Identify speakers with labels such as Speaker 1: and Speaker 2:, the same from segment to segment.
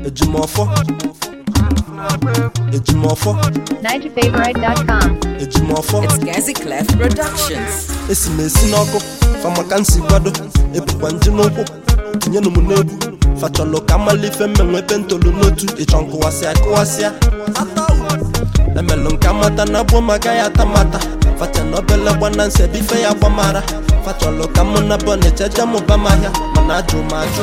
Speaker 1: ejimọfọ ejimọfọ
Speaker 2: NigerFavorite.com.
Speaker 1: ejimọfọ
Speaker 3: It's Gazi Clef Productions.
Speaker 1: esi m esi n'ọkụ famaka nsi kwado ebukwa nji n'ụkwụ tinyenụ m n'egwu fachọlụ ka mmalife mmenwe ebe ntolu n'otu ịchọ nkụwasịa kụwasịa emelụ nke amata na abụọ maka ya atamata facha na obele gbana nsi ebe ife ya gbamara fachọlụ ka mụ na bọ na-echeje mụba m ahịa mana ajụ m ajụ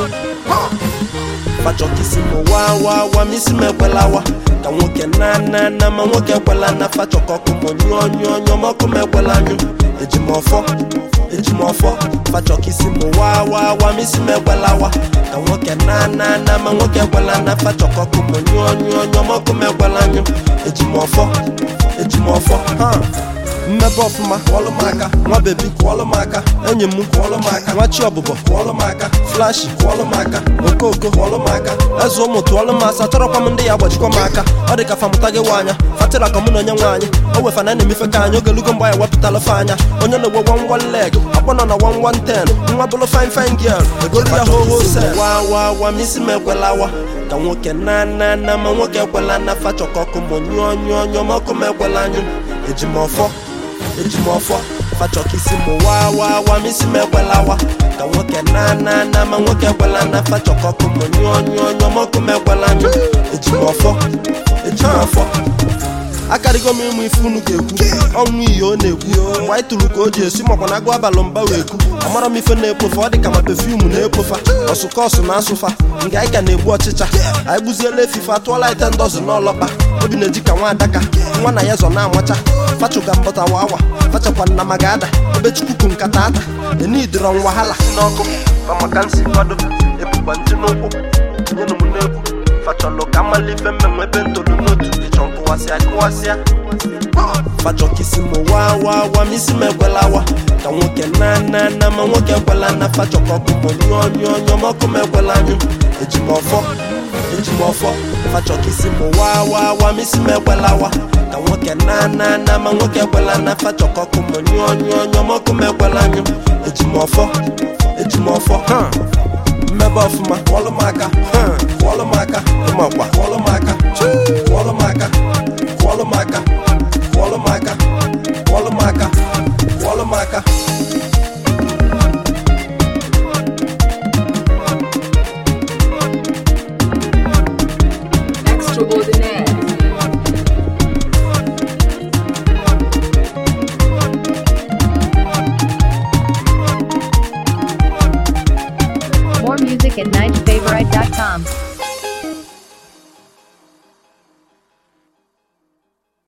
Speaker 1: fachọ ka isi m waa waa waa ma isi m ekwelawa ka nwoke na na na ma nwoke ekwela na fachọ ka ọkụ m nyụọ nyụọ nyụọ ma ọkụ m ekwela anyụ eji m ọfọ eji m ọfọ fachọ ka isi m waa waa waa ma isi m ekwelawa ka nwoke na na na ma nwoke ekwela na fachọ ka ọkụ m nyụọ nyụọ nyụọ ma ọkụ m ekwela anyụ eji m ọfọ eji m ọfọ ha mmebe ọfụma kwọlụ m aka nwa bebi kwọlụ m aka enyi m kwọlụ m aka nwa chi ọbụbọ kwọlụ m aka flashi kwọlụ m aka okoko kwọlụ m aka eze ụmụ tụọlụ m asa chọrọkwa m ndị ya agbachikwa m aka ọ dị ka famụta gị nwaanya fatịra ka mụ na onye nwaanyị o wefana na emefe ka anyị ogelugo mgbe anyị wepụtala fe anya onye na-egwe wan wan leg akpọ nọ na wan wan ten nwa bụlụ fine fine girl egolu ya ho ho se wa wa wa ma isi m ekwelawa ka nwoke na na na ma nwoke ekwela na fachọ ka ọkụ m nyụọ nyụọ nyụọ ma ọkụ m ekwela anyụ eji m ọfọ eji m ọfọ fachọ ka isi m waa waa waa ma isi m ekwelawa ka nwoke na na na ma nwoke ekwela na fachọ ka ọkụ m nyụọ nyụọ nyụọ ma ọkụ m ekwela anyụ eji m ọfọ eji m ọfọ akarịgo m ịmụ ife unu ga-ekwu ọnwụ iyi ọ na-ekwu mgbe anyị tụrụ ka o ji esi makwa na agụ abalị mba wee kwu amara m ife na-ekpofa ọ dị ka ma pefiumu na-ekpofa ọsụkọsụ na asụfa nga anyị ka na-egbu ọchịcha anyị gbuziela efife atụọla ite ndọzụ n'ọlọkpa obi na-eji ka nwa adaka nwa na ya zọ na-amacha fachuga mbọta wawa fachakwa nna ma ga-ada ebe chukwuku nkata ata enidịrọ wahala n'ọkụ famaka nsi kwado ebukwa ntị n'ụkwụ tinyenụ m n'egwu fachọlụ ka mmalife mmenwe ebe ntolu n'otu ịchọ nkụwasịa kụwasịa fachọ ka isi m waa waa waa ma isi m ekwelawa ka nwoke na na na ma nwoke ekwela na fachọ ka ọkụ m nyụọ nyụọ nyụọ ma ọkụ m ekwela anyụ eji m ọfọ eji m ọfọ fachọ ka isi m waa waa waa ma isi m ekwelawa ka nwoke na na na ma nwoke ekwela na fachọ ka ọkụ m nyụọ nyụọ nyụọ ma ọkụ m ekwela anyụ eji m ọfọ eji m ọfọ ha mmebe ọfụma kwọlụ m aka ha, kwọlụ m aka ịmakwa kwọlụ m aka kwọlụ m aka kwọlụ m aka kwọlụ m aka kwọlụ m aka kwọlụ m aka
Speaker 3: Extraordinaire.
Speaker 2: More music at NigerFavorite.com.